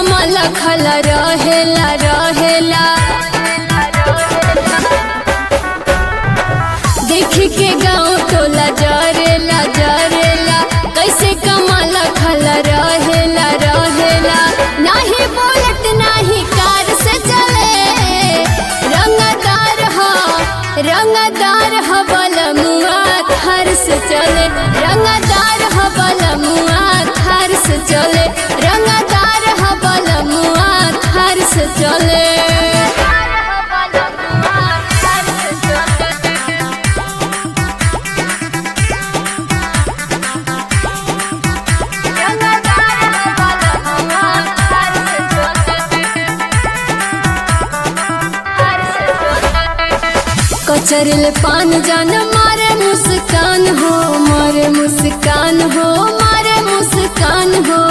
कमल खल रहेला रहेला देख के गाँव टोला जरेला जरेला कैसे कमल खल रहेला रहेला नाही बोलत नाही कार से चले रंगदार हो रंगदार हो बलमुआ थार से चले रंगदार हो बलमुआ थार से चले रंगदार हो बलमुआ थार से चले कचरल पान जान मारे मुस्कान हो मारे मुस्कान हो मारे मुस्कान हो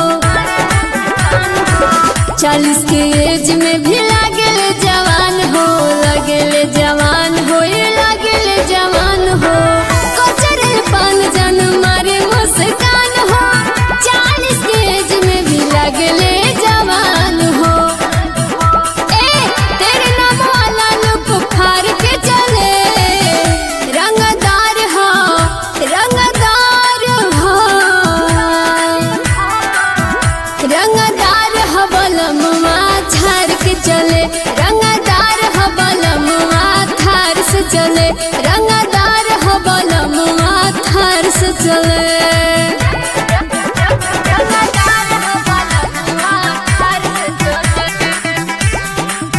चालीस के एज में भी लागल जवान हो लगल जवान हो ये लगल जवान हो कचरल पान जान मारे मुस्कान हो चालीस के एज में भी लागल जवान हो ए तेरे नाम वाला लुक फार के चले रंगदार हो रंगदार हो रंगदार हो बलमुआ झार के चले रंगदार हो बलमुआ थार से चले रंगदार हो बलमुआ थार से चले रंगदार हो बलमुआ थार से चले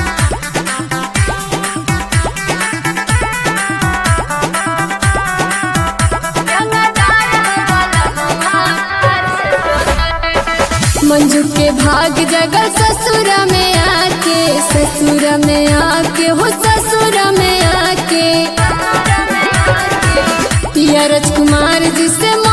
मंजू के भाग जगल ससुर में आके ससुर में आके हो ससुर में आके पिया राजकुमार जी से